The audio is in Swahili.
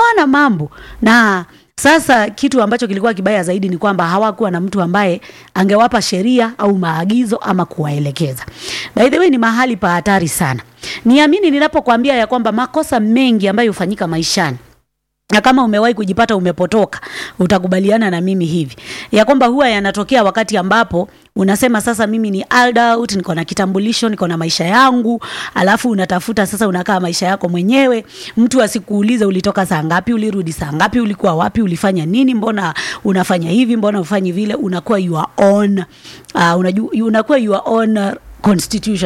hawana mambo na sasa kitu ambacho kilikuwa kibaya zaidi ni kwamba hawakuwa na mtu ambaye angewapa sheria au maagizo ama kuwaelekeza. By the way, ni mahali pa hatari sana. Niamini ninapokuambia ya kwamba makosa mengi ambayo hufanyika maishani na kama umewahi kujipata umepotoka, utakubaliana na mimi hivi ya kwamba huwa yanatokea wakati ambapo unasema sasa, mimi ni adult, niko na kitambulisho, niko na maisha yangu, alafu unatafuta sasa, unakaa maisha yako mwenyewe. Mtu asikuulize ulitoka saa ngapi, ulirudi saa ngapi, ulikuwa wapi, ulifanya nini, mbona unafanya hivi, mbona ufanyi vile. Unakuwa your own, uh, unajua, unakuwa your own constitution